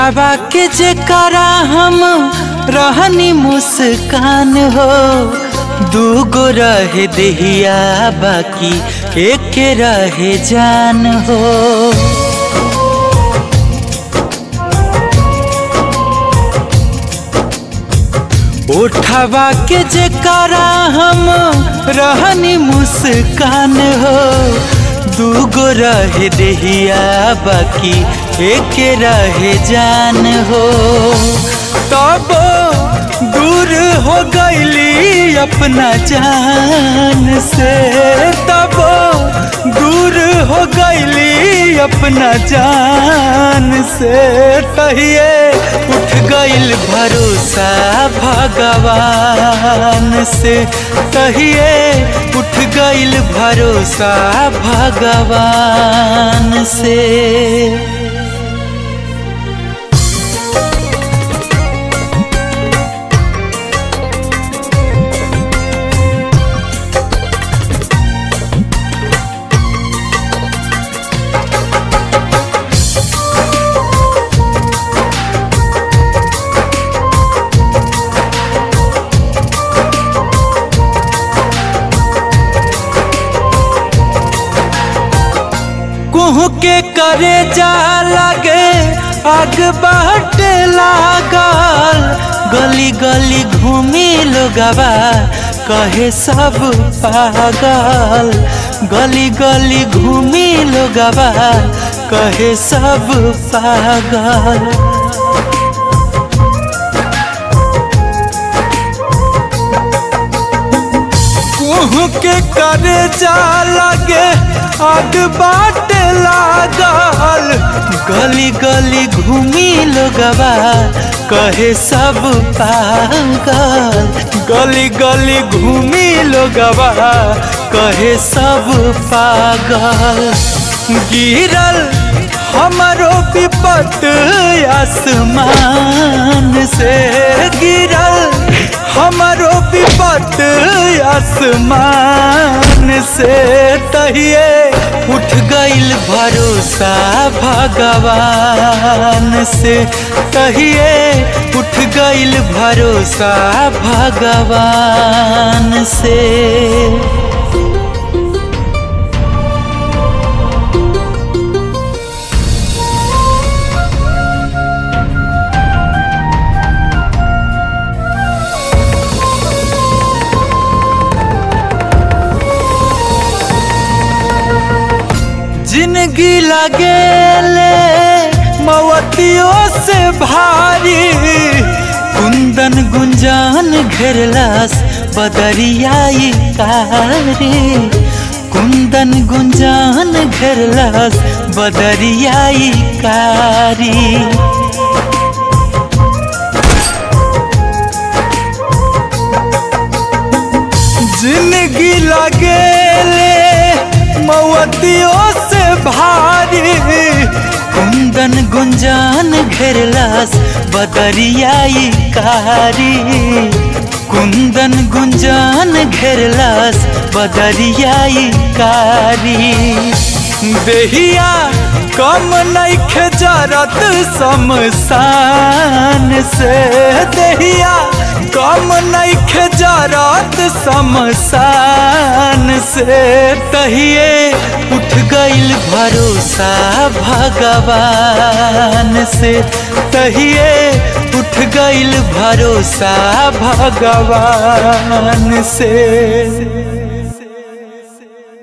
उठावा के जेकरा हम रहनी मुस्कान हो दूगो रहे देहिया बाकी एक रहे जान हो उठावा के जेकरा हम रहनी मुस्कान हो दूगो रहे देहिया बाकी एक रहे जान हो तब दूर हो गईली अपना जान से तब दूर हो गईली अपना जान से तहिए उठ गईल भरोसा भगवान से तहिए उठ गईल भरोसा भगवान से कुहू के करे जा लगे आग बाट लागल गली गली घूमी लोगवा कहे सब पागल गली गली घूमी लोगवा कहे सब पागल कुहू के करे जा लगे आग बाट लागल गली गली घूमी लोगवा कहे सब पागल गली गली घूमी लोगवा कहे सब पागल गिरल हमारो विपत आसमान से गिरल हमारो विपत आसमान से तहिए उठ गईल भरोसा भगवान से तहिए उठ गईल भरोसा भगवान से जिंदगी लगेले मवतियों से भारी कुंदन गुंजान घेरलास बदरियाई कारी कुंदन गुंजान घेरलास बदरियाई कारी जिंदगी लगेले मवतियों से भारी कुंदन गुंजान घेरलास बदरियाई कारी कुंदन गुंजान घेरलास बदरियाई कारी देहिया कम नइखे जरत शमशान से देहिया कम नइखे जरत शमशान से तहिए उठ गईल भरोसा भगवान से तहिए उठ गईल भरोसा भगवान से